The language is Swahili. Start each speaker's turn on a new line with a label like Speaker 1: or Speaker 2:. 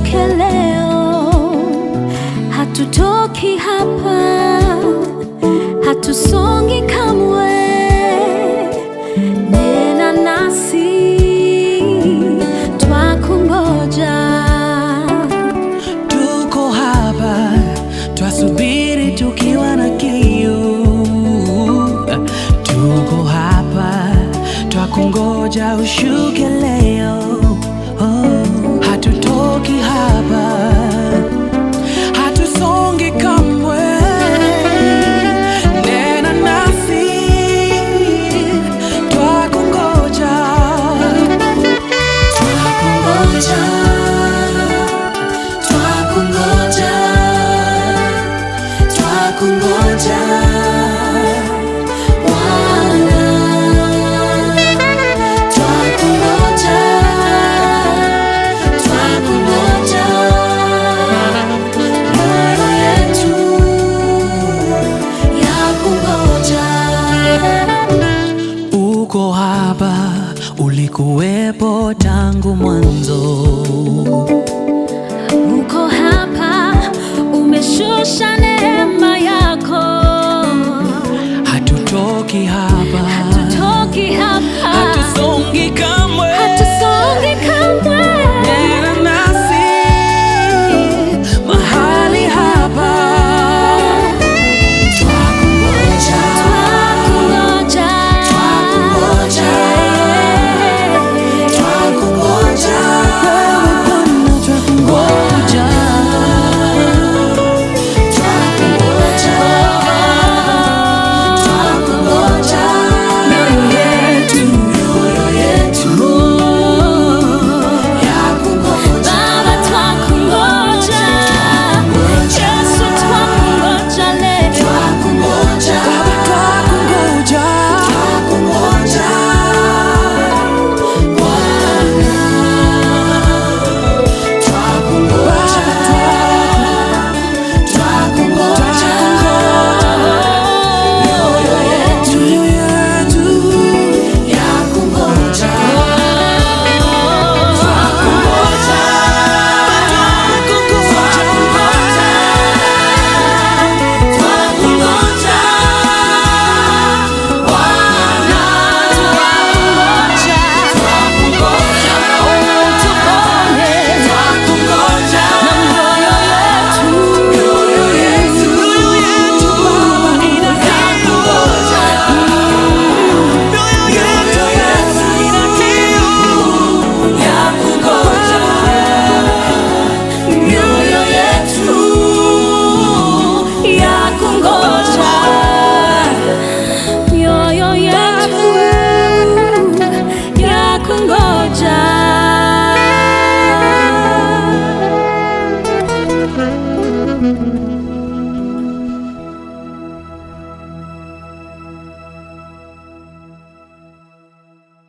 Speaker 1: ushuke leo, hatutoki hapa, hatusongi kamwe. Nena nasi, twakungoja.
Speaker 2: Tuko hapa twasubiri tukiwa na kiu. Tuko hapa twakungoja ushuke leo. Oh, hatutoki hapa, hatusongi kamwe. Nena nasi, twakungoja, twakungoja, twakungoja, twakungoja Bwana. Twakungoja, twakungoja, mioyo yetu yakungoja. Uko hapa, ulikuwepo tangu mwanzo.
Speaker 1: Uko hapa, umeshusha neema yako,
Speaker 2: Hatutoki hapa,